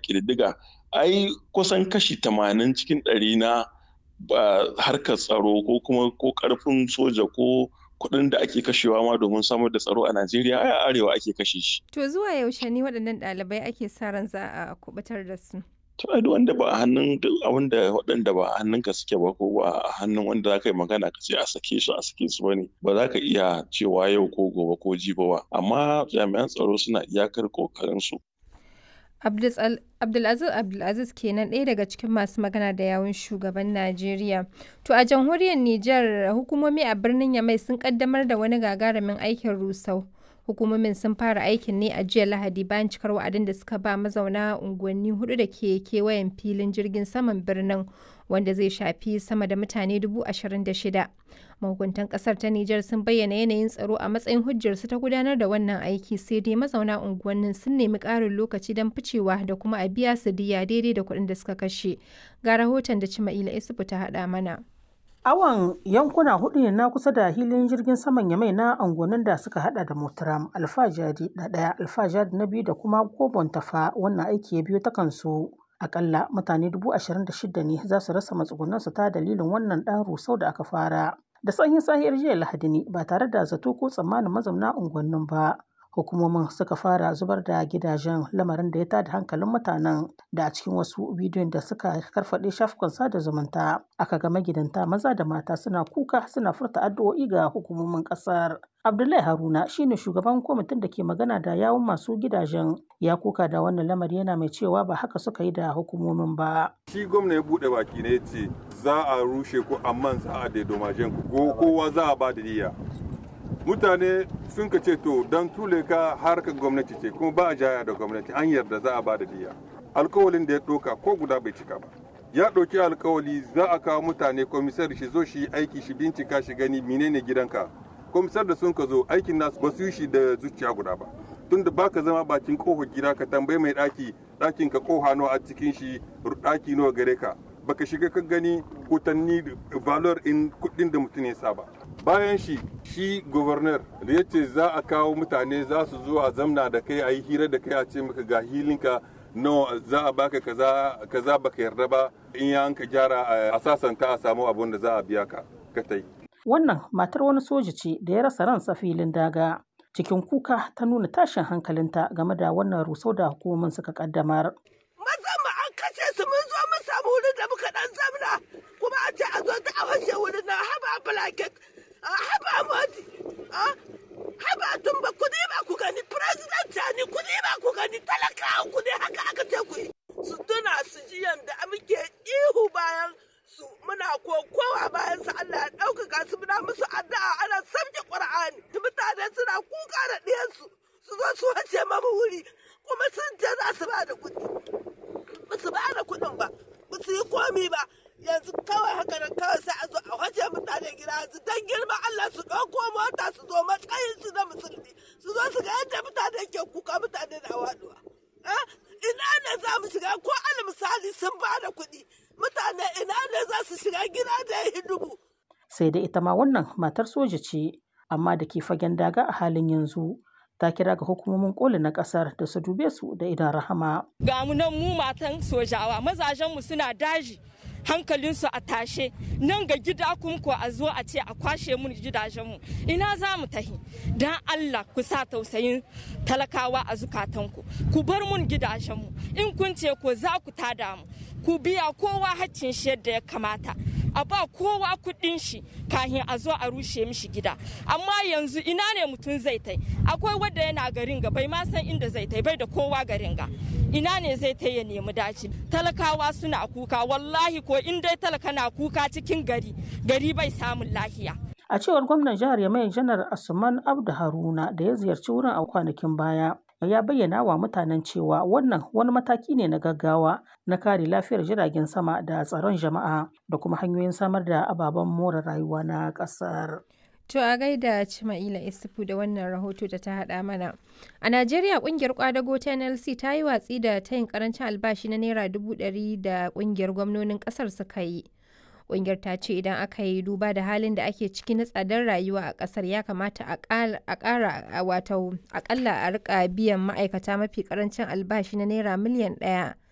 ƙididdiga ai kusan kashi tamanin cikin ɗari na harkar tsaro ko kuma ko ƙarfin soja ko kuɗin da ake kashewa ma domin samar da tsaro a Najeriya ai a arewa ake kashe shi. To zuwa yaushe ne waɗannan ɗalibai ake sa ran za a kubutar da su? To ai wanda ba a hannun wanda waɗanda ba a hannunka suke ba ko ba a hannun wanda za ka yi magana ka ce a sake su a sake su bane ba za ka iya cewa yau ko gobe ko jibi ba amma jami'an tsaro suna iyakar kokarin su. Abdulaziz Abdulaziz kenan ɗaya daga cikin masu magana da yawun shugaban Najeriya. To a jamhuriyar Nijar hukumomi a birnin Yamai sun kaddamar da wani gagarumin aikin rusau. Hukumomin sun fara aikin ne a jiya Lahadi bayan cikar wa'adin da suka ba mazauna unguwanni hudu da ke kewayen filin jirgin saman birnin wanda zai shafi sama da mutane dubu ashirin da shida. Mahukuntan kasar ta Nijar sun bayyana yanayin tsaro a matsayin hujjarsu ta gudanar da wannan aiki sai dai mazauna unguwannin sun nemi ƙarin lokaci don ficewa da kuma a biya su diya daidai da kuɗin da suka kashe. Ga rahoton da Cima'ila Isufu ta haɗa mana. Awon yankuna hudu ne na kusa da hilin jirgin saman Yamai na angonin da suka hada da Motaram, Alfajari na ɗaya, Alfajari na biyu da kuma Gobon Tafa wannan aiki ya biyo ta kansu. Akalla mutane dubu ashirin da shida ne za su rasa matsugunansu ta dalilin wannan ɗan rusau da aka fara. Da sanyin sahiyar jiya Lahadi ne ba tare da zato ko tsammanin mazauna unguwannin ba. hukumomin suka fara zubar da gidajen lamarin da ya tada hankalin mutanen da a cikin wasu bidiyon da suka karfaɗe shafukan sada zumunta aka ga magidanta maza da mata suna kuka suna furta addu'o'i ga hukumomin ƙasar abdullahi haruna shine shugaban kwamitin da ke magana da yawun masu gidajen ya kuka da wannan lamari yana mai cewa ba haka suka yi da hukumomin ba shi gwamna ya buɗe baki ne ce za a rushe ku amma za a daidomajen ku kowa za a ba da diya mutane sun ka ce to don tule ka harkar gwamnati ce kuma ba a jaya da gwamnati an yarda za a ba da diya alkawalin da ya ɗauka ko guda bai cika ba ya ɗauki alkawali za a kawo mutane komisar shi zo shi aiki shi bincika shi gani menene gidanka komisar da sun ka zo aikin nasu ba su yi shi da zuciya guda ba tunda baka zama bakin kofar gida ka tambayi mai ɗaki ɗakin ka koha nawa a cikin shi ɗaki nawa gare ka baka shiga ka gani kutanni valor in kuɗin da mutum ya saba bayan shi shi governor da ya ce za a kawo mutane za su zo a zamna da kai a yi hira da kai a ce maka ga hilinka no za a baka kaza kaza baka yarda ba in ya ka gyara a sasanta a samu abun da za a biya ka ka tai wannan matar wani soja ce da ya rasa ransa filin daga cikin kuka ta nuna tashin hankalinta game da wannan rusau da hukumomin suka kaddamar mazan mu an kashe su mun zo mun samu wurin da muka dan zamna kuma a ce a zo ta a fashe wurin na haba blanket haba modi haba tun ba ku ba ku gani president ni ku ba ku gani talakawa ku ne haka aka ce ku yi su tuna su ji yanda muke ihu bayan su muna kokowa bayan su Allah ya ɗaukaka su muna musu addu'a ana sabke Qur'ani mutane suna kuka da ɗiyansu su zo su wace mamu wuri kuma sun ce za su ba da kuɗi ba su ba da kuɗin ba ba su yi komi ba yanzu kawai haka nan kawai sai a zo a wace mutane gida yanzu dan girma Allah su ɗauko mota su zo matsayin su na musulmi su zo su ga yadda mutane ke kuka mutane na waduwa ina ne za mu shiga ko al misali sun ba da kuɗi mutane ina ne za su shiga gida da ya dubu. sai dai ita ma wannan matar soja ce amma da ke fagen daga a halin yanzu ta kira ga hukumomin koli na kasar da su dube su da idan rahama. Ga mu nan mu matan sojawa mazajenmu suna daji hankalinsu a tashe nan ga gida kun ko a zo a ce a kwashe mun gidajenmu ina za mu tahi dan Allah ku sa tausayin talakawa a zukatanku ku bar mun gidajenmu in kun ce ko za ku tada mu ku biya kowa haccin shi yadda ya kamata a ba kowa kuɗin shi kahin a zo a rushe mishi gida amma yanzu ina ne mutum zai tai akwai wadda yana garin ga bai ma san inda zai tai bai da kowa garin ga ina ne zai tai ya nemi daci talakawa suna kuka wallahi ko in dai talaka na kuka cikin gari gari bai samun lahiya a cewar gwamnan jihar yamai janar asuman abdu haruna da ya ziyarci wurin a kwanakin baya ya bayyana wa mutanen cewa wannan wani mataki ne na gaggawa na kare lafiyar jiragen sama da tsaron jama'a da kuma hanyoyin samar da ababen more rayuwa na ƙasar. To a gaida Cima'ila Isufu da wannan rahoto da ta haɗa mana. A Najeriya ƙungiyar kwadago ta NLC ta yi watsi da tayin karancin albashi na Naira dubu ɗari da ƙungiyar gwamnonin ƙasar suka yi. Ƙungiyar ta ce idan aka yi duba da halin da ake ciki na tsadar rayuwa a ƙasar ya kamata a ƙara wato aƙalla a rika biyan ma'aikata mafi ƙarancin albashi na naira miliyan ɗaya